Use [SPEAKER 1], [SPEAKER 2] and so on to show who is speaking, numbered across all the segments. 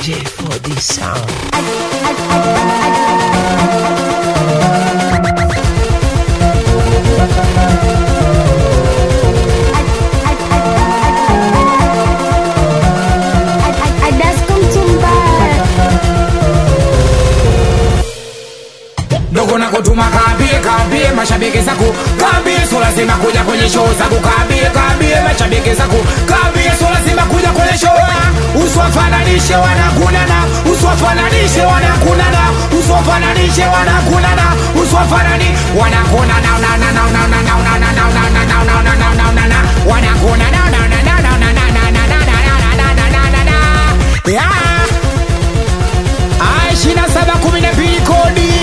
[SPEAKER 1] J4D sound.
[SPEAKER 2] dogo na kutuma kaambie kaambie mashabiki zako kaambie so lazima kuja kwenye show zangu kaambie kaambie mashabiki zako kaambie so lazima kuja kwenye show usiwafananishe wanakunana usiwafananishe wanakunana usiwafananishe wanakunana usiwafanani wanakunana na na na na na na na na na na na na na na na na na wanakunana na na na na na na na na na na na na na na na yeah ishirini na saba kumi na mbili kodi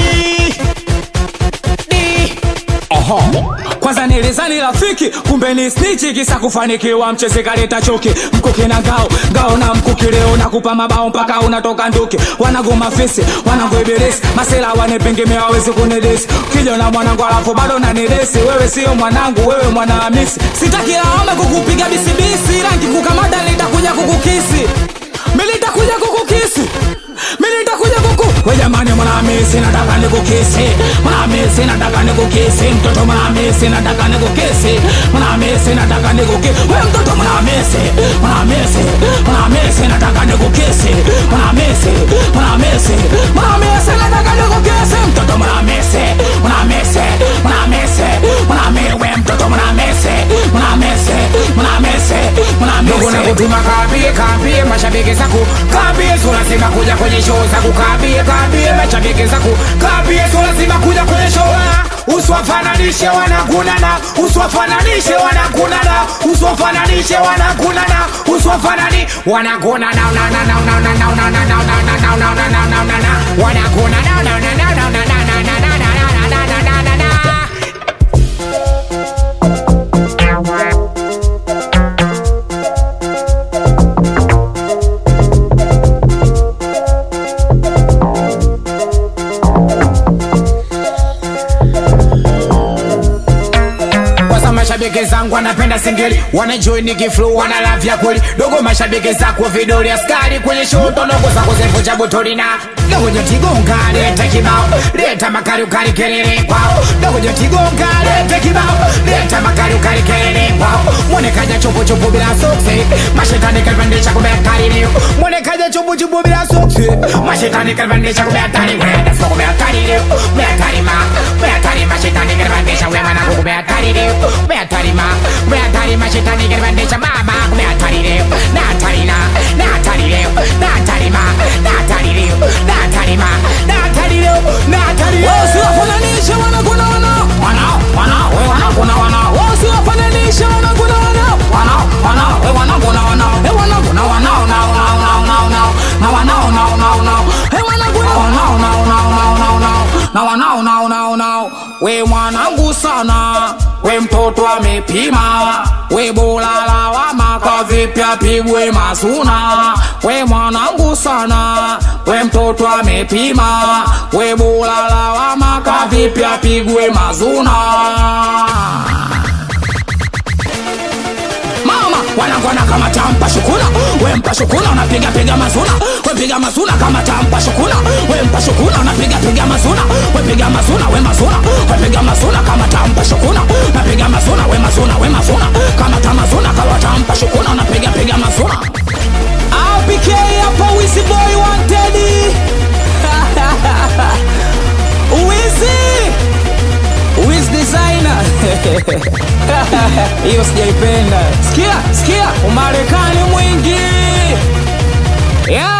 [SPEAKER 2] Di.
[SPEAKER 3] Oho. kwanza nilizani rafiki kumbe ni snichi kisa kufanikiwa mchezi kaleta choki mkuki na ngao ngao na mkuki leo nakupa mabao mpaka unatoka nduki wanagoma fisi wanagoiberesi masela wanepengemea wawezi kunidesi kijana mwanangu alafu bado nanidesi wewe sio mwanangu wewe mwana hamisi sitaki lawama kukupiga bisibisi rangi kukamata nitakuja kukukisi militakuja kukukisi militakuja kuku we jamani mwanamisi nataka nikukisi mwanamisi nataka nikukisi mtoto mwanamisi nataka nikukisi mwanamisi nataka nikukisi we mtoto mwanamisi mwanamisi mwanamisi nataka nikukisi mwanamisi mwanamisi mwanamisi nataka nikukisi mtoto mwanamisi mwanamisi mwanamisi mwanamisi we mtoto mwanamisi mwanamisi mwanamisi
[SPEAKER 2] dogo na
[SPEAKER 3] mwanamisi
[SPEAKER 2] kutuma kaambie kaambie mashabiki zako kaambie so lazima kuja kwenye show zangu kaambie kaambie mashabiki zako kaambie so lazima kuja kwenye show usiwafananishe wanakunana usiwafananishe wanakunana usiwafananishe wanakunana usiwafanani wanakunana na na na na na na na na na na na na na na na na na na wanakunana na na na na na na na na na na na na na na na kwanza mashabiki zangu wanapenda singeli wanajoin nikiflow wanalavya kweli dogo mashabiki zako vidoli askari kwenye show tonogo zako zevunja butolina dogo jotigonga leta kibao leta makali ukali kelele kwao dogo jotigonga leta kibao leta makali ukali kelele kwao mwonekaja chupu chupu bila soksi mashetani kalipandisha kumbe hatari leo mwonekaja chupu chupu bila soksi mashetani kalipandisha kumbe hatari wenda sio kumbe hatari leo kumbe hatari ma kumbe hatari mashetani kalipandisha wewe mwana kumbe hatari leo kumbe hatari ma kumbe hatari mashetani kalipandisha baba kumbe hatari leo na hatari na na hatari leo na hatari ma na hatari leo na hatari ma na hatari leo na hatari leo
[SPEAKER 3] wasiwafananishe wanakuna wanao wanao wanao we wanakuna wanao wasiwafananishe wanakuna wanao wanao wanao we wanakuna wanao we wanakuna wanao nao nao nao nao nao na wanao nao nao nao we wanakuna wanao nao nao nao nao nao na wanao nao nao nao we mwanangu sana we mtoto amepima we bora lawama kwa vipya pigwe mazuna we mwanangu sana we mtoto amepima we bora lawama kwa vipya pigwe mazuna mama wanangwana kama tampa shukuna we mpa shukuna unapiga piga mazuna we piga mazuna kama tampa shukuna we mpa shukuna unapiga piga mazuna we piga mazuna we mazuna we piga mazuna kama tampa shukuna unapiga mazuna we mazuna we mazuna kama tamazuna kawa tampa shukuna unapiga piga mazuna APK hapa Wizzy Boy wanted Wizzy Wiz designer hiyo sijaipenda sikia sikia umarekani mwingi yeah.